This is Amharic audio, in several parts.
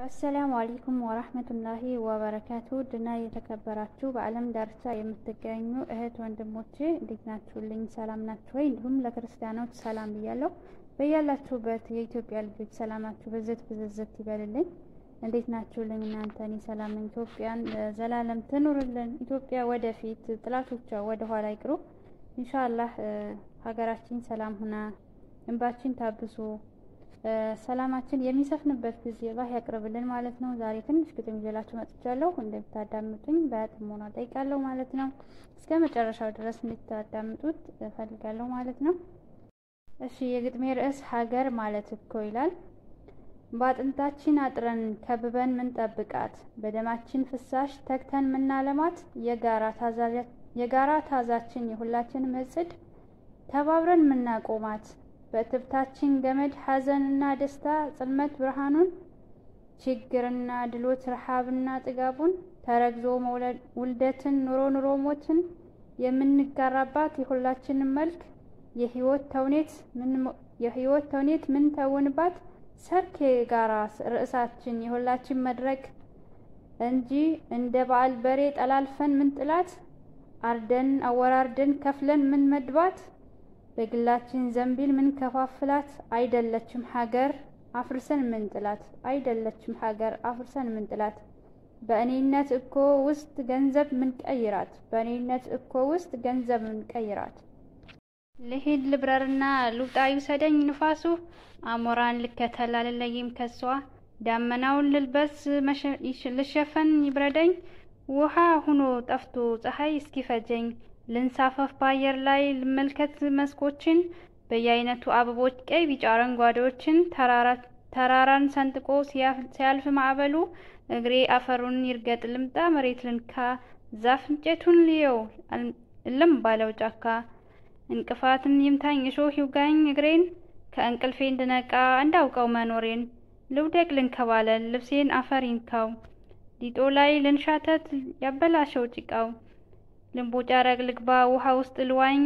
አሰላሙ አለይኩም ወራህመቱላሂ ወበረካቱ ድና የተከበራችሁ በዓለም ዳርቻ የምትገኙ እህት ወንድሞቼ እንዴት ናችሁልኝ? ሰላም ናችሁ ወይ? እንዲሁም ለክርስቲያኖች ሰላም ብያለሁ። በያላችሁበት የኢትዮጵያ ልጆች ሰላማችሁ ብዝት ብዝዝት ይበልልኝ። እንዴት ናችሁልኝ እናንተ? እኔ ሰላም ነኝ። ኢትዮጵያን ዘላለም ትኑርልን። ኢትዮጵያ ወደፊት፣ ጥላቶቿ ወደ ኋላ ይቅሩ። ኢንሻአላህ ሀገራችን ሰላም ሁና እንባችን ታብሶ ሰላማችን የሚሰፍንበት ጊዜ አላህ ያቅርብልን ማለት ነው። ዛሬ ትንሽ ግጥም ይዤላችሁ መጥቻለሁ። እንደምታዳምጡኝ በጥሞና ጠይቃለሁ ማለት ነው። እስከ መጨረሻው ድረስ እንድታዳምጡት እፈልጋለሁ ማለት ነው። እሺ የግጥሜ ርዕስ ሀገር ማለት እኮ ይላል። በአጥንታችን አጥረን ከብበን ምንጠብቃት፣ በደማችን ፍሳሽ ተግተን ምናለማት፣ የጋራ ታዛችን የሁላችንም እጽድ ተባብረን ምናቆማት በትብታችን ገመድ ሐዘንና ደስታ ጽልመት ብርሃኑን ችግርና ድሎት ረሃብና ጥጋቡን ተረግዞ ውልደትን ኑሮ ኑሮ ሞትን የምንጋራባት የሁላችንም መልክ የህይወት ተውኔት የህይወት ተውኔት ምን ተውንባት ሰርክ የጋራ ርዕሳችን የሁላችን መድረክ እንጂ እንደ በዓል በሬ ጠላልፈን ምን ጥላት አርደን አወራርደን ከፍለን ምን መድባት በግላችን ዘንቢል ምን ከፋፍላት አይደለችም ሀገር አፍርሰን ምን ጥላት አይደለችም ሀገር አፍርሰን ምን ጥላት በእኔነት እኮ ውስጥ ገንዘብ ምን ቀይራት በእኔነት እኮ ውስጥ ገንዘብ ምን ቀይራት ልሂድ ልብረርና ልውጣ ይውሰደኝ ንፋሱ አሞራን ልከተል አልለይም ከሷ ዳመናውን ልልበስ ልሸፈን ይብረደኝ ውሃ ሁኖ ጠፍቶ ፀሐይ እስኪፈጀኝ ልንሳፈፍ በአየር ላይ ልመልከት መስኮችን በየአይነቱ አበቦች ቀይ ቢጫ አረንጓዴዎችን ተራራን ሰንጥቆ ሲያልፍ ማዕበሉ እግሬ አፈሩን ይርገጥ ልምጣ መሬት ልንካ ዛፍ እንጨቱን ልየው እልም ባለው ጫካ እንቅፋትን ይምታኝ እሾህ ይውጋኝ እግሬን ከእንቅልፌ እንድነቃ እንዳውቀው መኖሬን ልውደቅ ልንከባለል ልብሴን አፈር ይንካው ዲጦ ላይ ልንሻተት ያበላሸው ጭቃው ልንቦጫረቅ ልግባ ውሃ ውስጥ ልዋኝ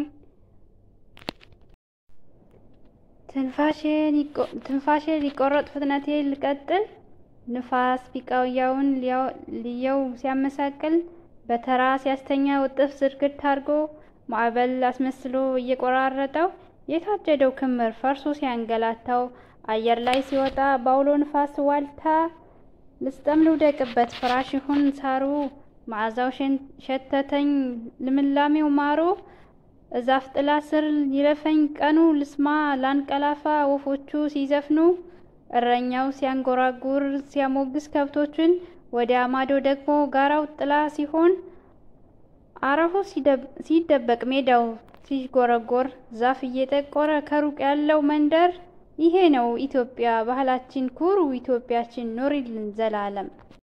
ትንፋሼ ሊቆረጥ ፍጥነቴ ልቀጥል ንፋስ ቢቃውያውን ልየው ሲያመሳቅል በተራ ሲያስተኛ ውጥፍ ዝርግት አድርጎ ማዕበል አስመስሎ እየቆራረጠው የታጀደው ክምር ፈርሶ ሲያንገላታው አየር ላይ ሲወጣ በአውሎ ንፋስ ዋልታ ልስጠም ልውደቅበት ፍራሽ ይሁን ሳሩ መዓዛው ሸተተኝ ልምላሜው ማሮ እዛፍ ጥላ ስር ይለፈኝ ቀኑ ልስማ ላንቀላፋ ወፎቹ ሲዘፍኑ እረኛው ሲያንጎራጉር ሲያሞግስ ከብቶችን ወዲያ ማዶ ደግሞ ጋራው ጥላ ሲሆን አረሆ ሲደበቅ ሜዳው ሲጎረጎር ዛፍ እየጠቆረ ከሩቅ ያለው መንደር ይሄ ነው ኢትዮጵያ ባህላችን ኩሩ ኢትዮጵያችን ኑሪልን ዘላለም